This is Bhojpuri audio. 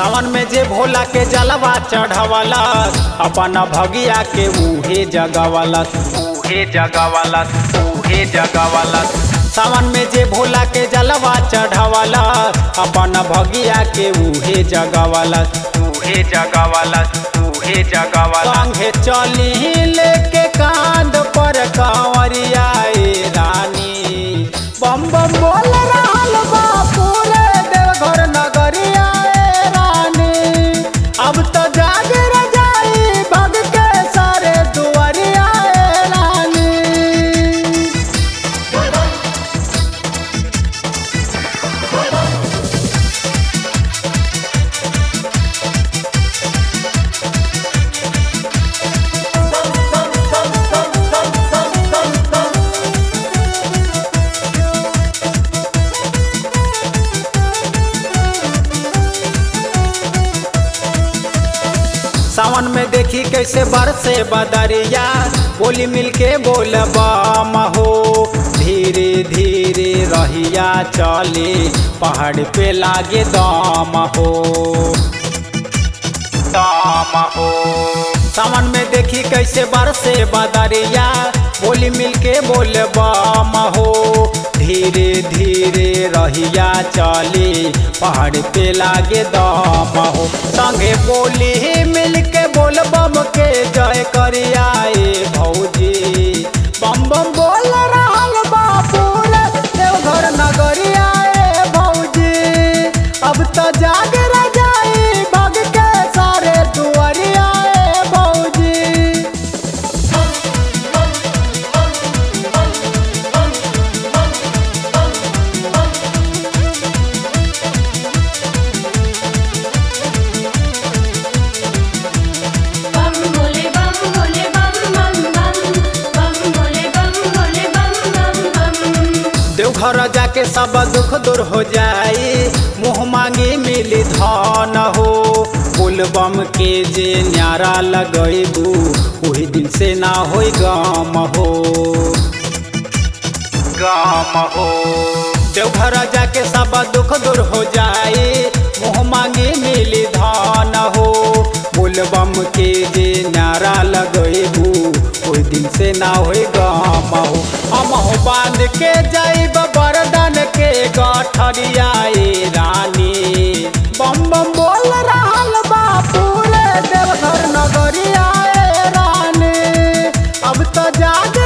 सावन में जे भोला के जलवा चढ़वलस अपन भगिया के उहे जगवलस उहे जगवलस उहे जगवलस सावन में जे भोला के जलवा चढ़वलस अपन भगिया के उहे जगवलस उहे जगवलस उहे जगवलस संगे चली लेके कांध पर कांवरिया ए रानी बम बम बोल रहल बा पूरे देवघर नगरिया ए रानी अब तो जाग जाई भग के सारे दुआरिया ए रानी सावन में देखी कैसे बरसे बदरिया बोली मिलके बोल बम हो धीरे धीरे रहिया चले पहाड़ पे लागे दम हो दम हो सावन में देखी कैसे बरसे बदरिया बोली मिलके बोल बम हो धीरे धीरे रहिया चली पहाड़ पे लागे दम हो संगे बोली मिलके बोल बम के जय करिया ए भौजी बम बम बोल रहल बा पूरे देवघर नगरिया ए भौजी अब तो जाग जाई भग के सारे दुआरिया ए भौजी बम भोले बम भोले बम बम बम बम भोले बम भोले बम बम बम देवघर जाके सब दुख दूर हो जाई मुँह मांगी मिली धन हो बोलबम के जे न्यारा लगैबू वही दिन से ना होई गम हो गम हो देवघर जाके सब दुख दूर हो जाई मुँह मांगी मिली धन हो बोलबम के जे नारा लगैबू ओहि दिन से ना होई गम हो हम हो बांध के जाइब बरदन के गठरिया ए रानी बम बम बोल रहल बा पूरे देवघर नगरिया ए रानी अब तो जाग